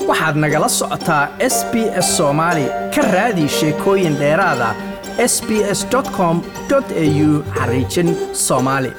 waxaad nagala socotaa s b s soomaali ka raadi sheekooyin dheeraada s b s com au xariijin soomaali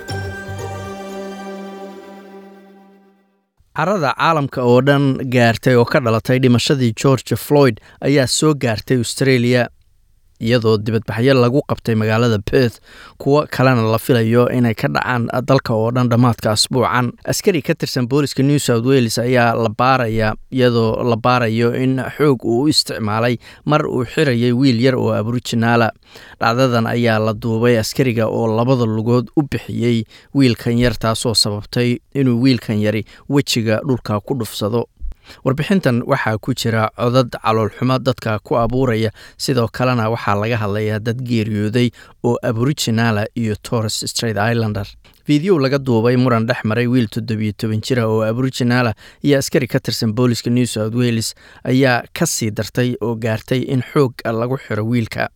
carada caalamka oo dhan gaartay oo ka dhalatay dhimashadii george floyd ayaa soo gaartay australia iyadoo dibadbaxyo lagu qabtay magaalada perth kuwo kalena la filayo inay ka dhacaan dalka oo dhan dhammaadka asbuucan askari ka tirsan booliska new south wales ayaa la baaraya iyadoo la baarayo in xoog uu u isticmaalay mar uu xirayay wiil yar oo aboriginaala dhacdadan ayaa la duubay askariga oo labada lugood u bixiyey wiilkan yar taasoo sababtay inuu wiilkan yari wejiga dhulka ku dhufsado warbixintan waxaa ku jira codad caloolxumo dadka ku abuuraya sidoo kalena waxaa laga hadlayaa dad geeriyooday oo aboriginaala iyo torres straight islander fideow laga duubay muran dhex maray wiil toddobiyo toban jira oo aboriginaala iyo askari ka tirsan booliska new south wales ayaa ka sii dartay oo gaartay in xoog lagu xiro wiilka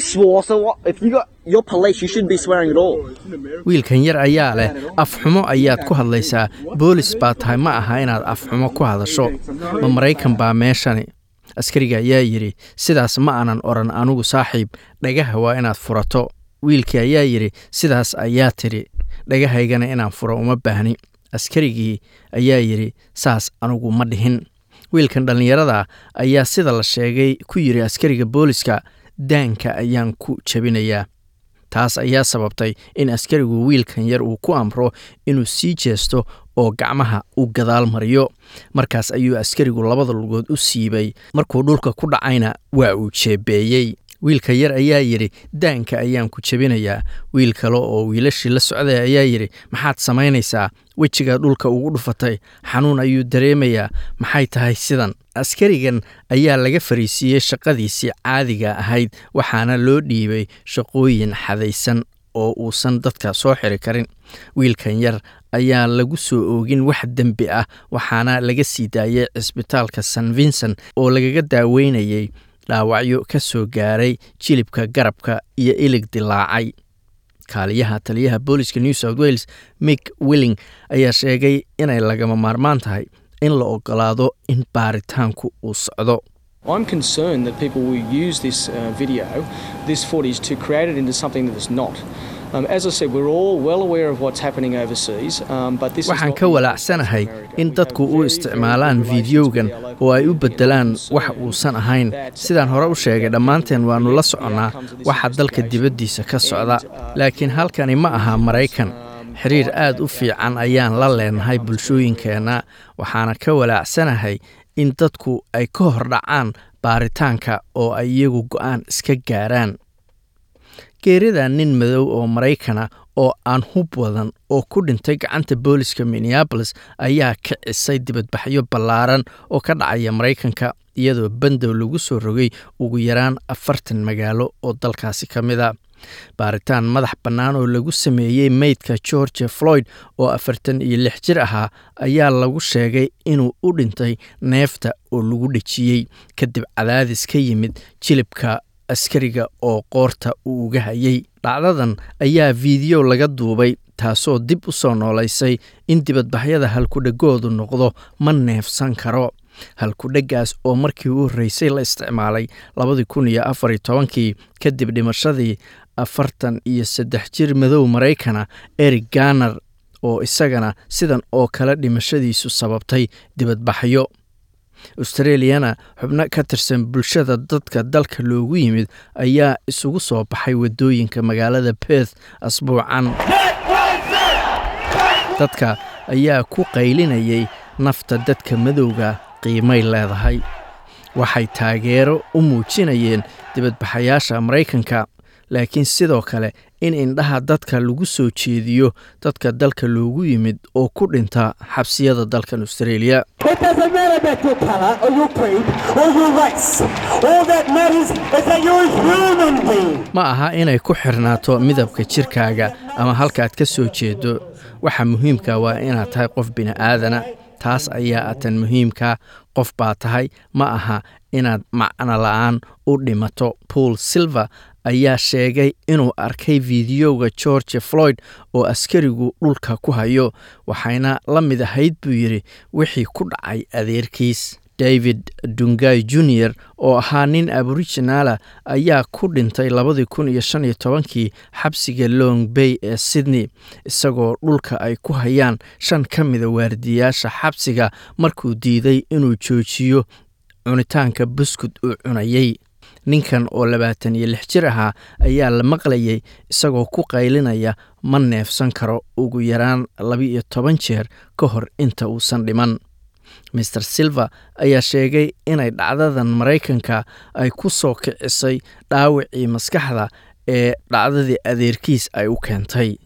wiilkan yar ayaa leh afxumo ayaad ku hadlaysaa boolis baa tahay ma aha inaad afxumo ku hadasho ma maraykan baa meeshani askariga ayaa yidhi sidaas ma aanan odhan anugu saaxiib dhagaha waa inaad furato wiilkii ayaa yidhi sidaas ayaa tidhi dhagahaygana inaan furo uma baahni askarigii ayaa yidhi saas anugu ma dhihin wiilkan dhallinyarada ayaa sida la sheegay ku yidhi askariga booliska daanka ayaan ku jabinayaa taas ayaa sababtay in askarigu wiilkan yar uu ku amro inuu sii jeesto oo gacmaha u gadaal mariyo markaas ayuu askarigu labada lugood u siibay markuu dhulka ku dhacayna waa uu jeebeeyey wiilka yar ayaa yidhi daanka ayaan ku jebinayaa wiil kale oo wiilashii la socday ayaa yidhi maxaad samaynaysaa wejigaa dhulka ugu dhufatay xanuun ayuu dareemayaa maxay tahay sidan askarigan ayaa laga fariisiiyey shaqadiisii caadiga ahayd waxaana loo dhiibay shaqooyin xadaysan oo uusan dadka soo xiri karin wiilkan yar ayaa lagu soo oogin wax dembi ah waxaana laga sii daayay cisbitaalka san vincent oo lagaga daaweynayay dhaawacyo ka soo gaaray jilibka garabka iyo ilig dilaacay kaaliyaha taliyaha booliska new south wales mick willing ayaa sheegay inay lagama maarmaan tahay in la ogolaado in baaritaanku uu socdo I'm concerned that people will use this uh, video, this footage, to create it into something that it's not. Um, as I said, we're all well aware of what's happening overseas, um, but this waxaan ka walaacsanahay in dadku u isticmaalaan fideogan oo ay u beddelaan wax uusan ahayn sidaan hore u sheegay dhammaanteen waannu la soconnaa waxa dalka dibaddiisa ka socda laakiin halkani ma aha maraykan xiriir aad u fiican ayaan la leenahay bulshooyinkeenna waxaana ka walaacsanahay in dadku ay ka hor dhacaan baaritaanka oo ay iyagu go'aan iska gaaraan geerida nin madow oo maraykana oo aan hub wadan oo ku dhintay gacanta booliska minneabolis ayaa kicisay dibadbaxyo ballaaran oo ka dhacaya maraykanka iyadoo bandow lagu soo rogay ugu yaraan afartan magaalo oo dalkaasi ka mid a baaritaan madax bannaan oo lagu sameeyey meydka george floyd oo afartan iyo lix jir ahaa ayaa lagu sheegay inuu u dhintay neefta oo lagu dhejiyey kadib cadaadis ka yimid jilibka askariga oo qoorta uu uga hayay dhacdadan ayaa fiideo laga duubay taasoo dib u soo noolaysay in dibadbaxyada halkudhegoodu noqdo ma neefsan karo halkudheggaas oo markii u horreysay la isticmaalay labadii kun iyo afar iyo tobankii kadib dhimashadii afartan iyo saddex jir madow maraykana eric ganar oo isagana sidan oo kale dhimashadiisu sababtay dibadbaxyo australiyana xubno ka tirsan bulshada dadka dalka loogu yimid ayaa isugu soo baxay waddooyinka magaalada perth asbuucan dadka ayaa ku qaylinayay nafta dadka madowga qiimay leedahay waxay taageero u muujinayeen dibadbaxayaasha maraykanka laakiin sidoo kale in indhaha dadka lagu soo jeediyo dadka dalka loogu yimid oo ku dhinta xabsiyada dalkan australia ma aha inay ku xirnaato midabka jirkaaga ama halkaad ka soo jeedo waxa muhiimka waa inaad tahay qof bini'aadana taas ayaa atan muhiimka qof baa tahay ma aha inaad macno la'aan u dhimato paul silver ayaa sheegay inuu arkay fideoga george floyd oo askarigu dhulka ku hayo waxayna la mid ahayd buu yidhi wixii ku dhacay adeerkiis david dungay junior oo ahaa nin aboriginala ayaa ku dhintay labadii kun iyo shan iyo tobankii xabsiga long bay ee sydney isagoo dhulka ay ku hayaan shan ka mida waardiyaasha xabsiga markuu diiday inuu joojiyo cunitaanka buskud uu cunayey ninkan oo labaatan iyo lix jir ahaa ayaa la maqlayay isagoo ku qaylinaya ma neefsan karo ugu yaraan laba-iyo toban jeer ka hor inta uusan dhiman maer silver ayaa sheegay inay dhacdadan maraykanka ay ku soo kicisay dhaawacii maskaxda ee dhacdadii adeerkiis ay u keentay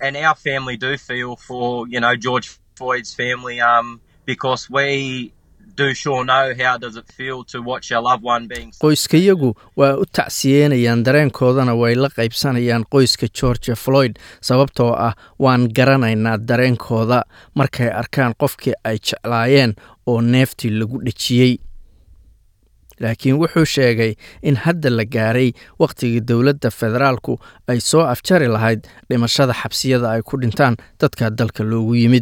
qoyskayagu waa u tacsiyeynayaan dareenkoodana way la qaybsanayaan qoyska georgia floyd sababtoo ah waan garanaynaa dareenkooda markay arkaan qofkii ay jeclaayeen oo neeftii lagu dhejiyey laakiin wuxuu sheegay in hadda la gaaray wakhtigii dowladda federaalku ay soo afjari lahayd dhimashada xabsiyada ay ku dhintaan dadka dalka loogu yimid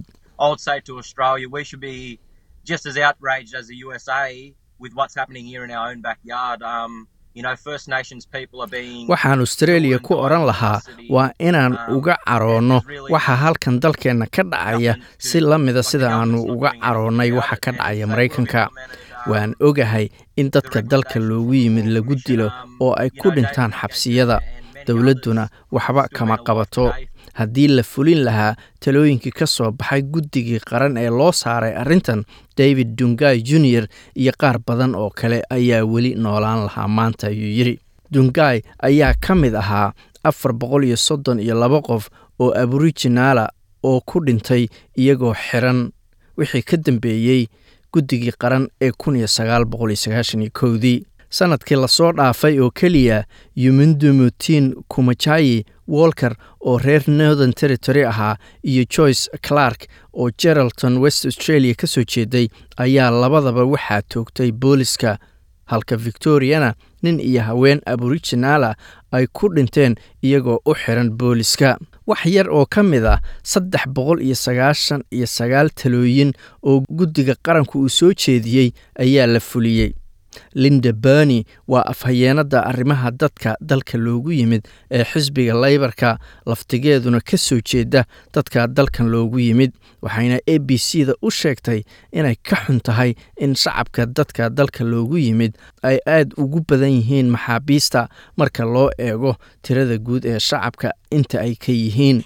just as outraged as the USA with what's happening here in our own backyard. Um, you know, First Nations people are being. waxaan australia ku odhan lahaa waa inaan uga caroonno waxa halkan dalkeenna ka dhacaya si la mida sida aanu uga caroonnay waxa ka dhacaya maraykanka waan ogahay in dadka dalka loogu yimid lagu dilo oo ay ku dhintaan xabsiyada dowladduna waxba kama qabato haddii la fulin lahaa talooyinkii ka soo baxay guddigii qaran ee loo saaray arrintan david dungay junior iyo qaar badan oo kale ayaa weli noolaan lahaa maanta ayuu yidhi dungay ayaa ka mid ahaa afar boqol iyo soddon iyo laba qof oo aboriginala oo ku dhintay iyagoo xiran wixii ka dambeeyey guddigii qaran ee kun iyo sagaal boqol iyo sagaashan iyo kowdii sanadkii lasoo dhaafay oo keliya yumindumutin kumajayi wolker oo reer northern territory ahaa iyo joyce clark oo geralton west australia ka soo jeeday ayaa labadaba waxaa toogtay booliska halka victoriana nin iyo haween aboriginala ay ku dhinteen iyagoo u xiran booliska wax yar oo ka mid ah saddex boqol iyo sagaashan iyo sagaal talooyin oo guddiga qaranku uu soo jeediyey ayaa la fuliyey linda berny waa afhayeenada arrimaha dadka dalka loogu yimid ee xisbiga laybarka laftigeeduna ka soo jeeda dadka dalkan loogu yimid waxayna a b c da u sheegtay inay ka xun tahay in shacabka dadka dalka loogu yimid ay aad ugu badan yihiin maxaabiista marka loo eego tirada guud ee shacabka inta ay ka yihiin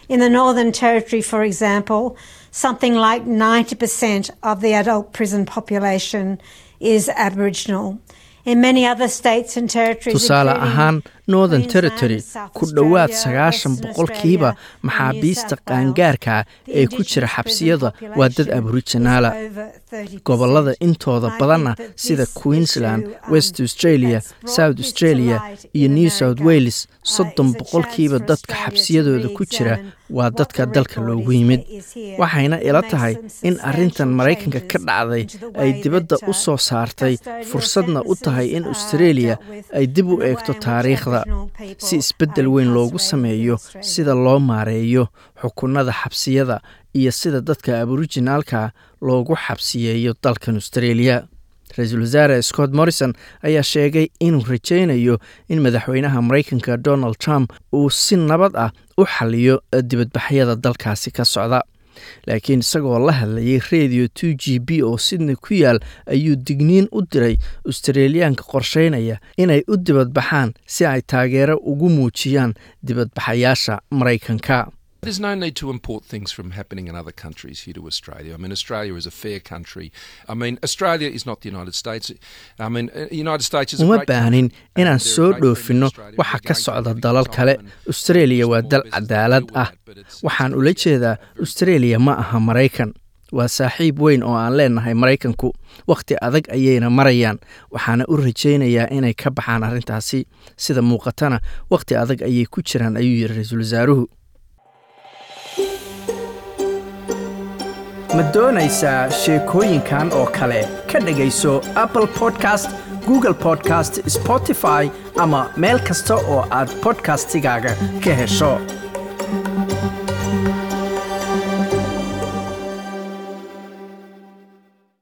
is Aboriginal. In many other states and territories, tusaale ahaan northern territory ku dhowaad sagaashan boqolkiiba maxaabiista qaangaarka ee ku jira xabsiyada waa dad aboriginala gobollada intooda badanna sida queensland west australia south australia iyo new south wales soddon boqolkiiba dadka xabsiyadooda ku jira waa dadka dalka loogu yimid waxayna ila tahay in arrintan maraykanka ka dhacday ay dibadda u soo saartay fursadna u tahay in australia ay dib u eegto taariikhda si isbeddel weyn loogu sameeyo sida loo maareeyo xukunada xabsiyada iyo sida dadka aboriginaalka loogu xabsiyeeyo dalkan australia ra-iisul wasaare scott morrison ayaa sheegay inuu rajaynayo in madaxweynaha maraykanka donald trump uu si nabad ah u xaliyo dibadbaxyada dalkaasi ka socda laakiin isagoo la hadlayay radio two g b oo sydney ku yaal ayuu digniin u diray australiyaanka qorsheynaya inay u dibadbaxaan si ay taageero ugu muujiyaan dibadbaxayaasha maraykanka There's no need to import things from happening in other countries here to Australia. I mean, Australia is a fair country. I mean, Australia is not the United States. I mean, the United States is a uma great baahanin country. inaan And there are soo great people in dhoofinno Australia. waxa We're ka going socda through dalal time kale and australia waa small dal businesses cadaalad deal with ah that, but it's- waxaan it's ula really jeedaa very australia ma aha maraykan waa saaxiib weyn oo aan leenahay maraykanku wakhti adag ayayna marayaan waxaana u rajaynayaa inay ka baxaan arrintaasi sida muuqatana wakhti adag ayay ku jiraan ayuu yidhi ra-iisul wasaaruhu ma doonaysaa sheekooyinkan oo kale ka dhegayso apple podcast google podcast spotify ama meel kasta oo aad podcastigaaga ka hesho